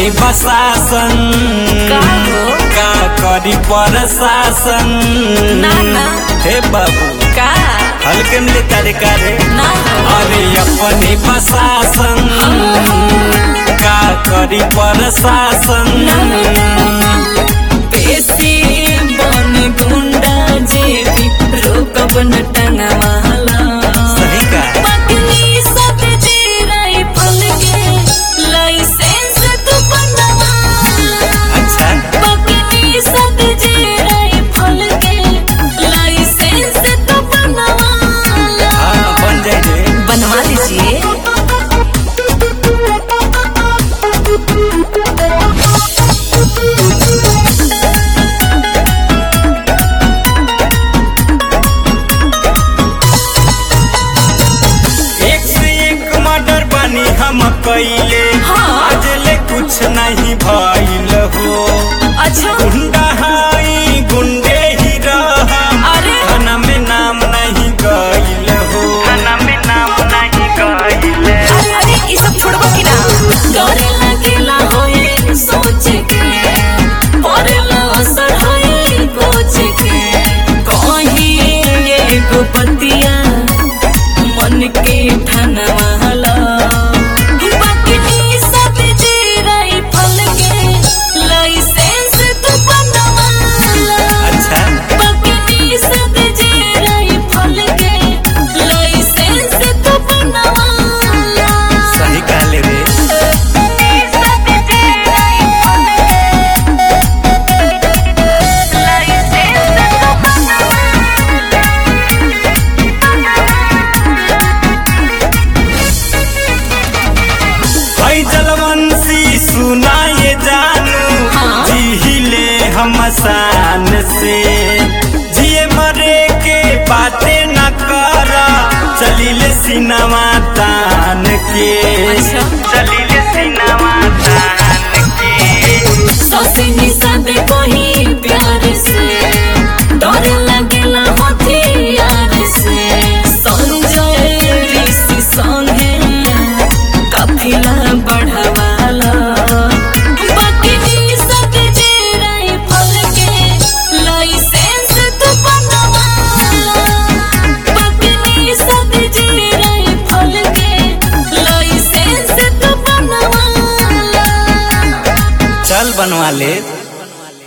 बसासन का हो? का करी प्रशासन ना, ना। हे बाबू का हल्के में तारे कारे ना हो। अरे अपनी बसासन का करी प्रशासन बेसी बन गुंडा जे भी रोकब न टंगवाला सही का पत्नी सब जे राइफल के लाइसेंस तू बनवाला अच्छा पत्नी सब जे राइफल के लाइसेंस तू बनवाला हाँ बन जाए रे बनवा लीजिए एक से एक मर्डर बनी हम कैले हाँ। आज ले कुछ नहीं भइल हो अच्छा गुंडा हाई गुंडे ही रहा अरे। खाना में नाम नहीं गइल हो खाना में नाम नहीं गइल अरे ये सब छोड़बो कि ना करे लगेला होए सोच के परेला असर होए कोच के कहीं एगो बतिया मन के ठनवाला बकनी सब जे राइफल के लाइसेंस तू बनवाला अच्छा बकनी सब जे राइफल के लाइसेंस तू बनवाला सही कहले रे हई जलवंशी सुनाए जानू हाँ। जिहिले हम शान से जिए मरे के बातें न कर चलिले सिनेमा तान के अच्छा। चलिले सिनेमा तान के सौसे निषाद वही प्यार से डर लगेला हथियार से संजय ऋषि संगे काफिला बढ़वाला बकनी सब जे राइफल के लाइसेंस तू बनवाला बकनी सब जे राइफल के लाइसेंस तू बनवाला चल बनवा ले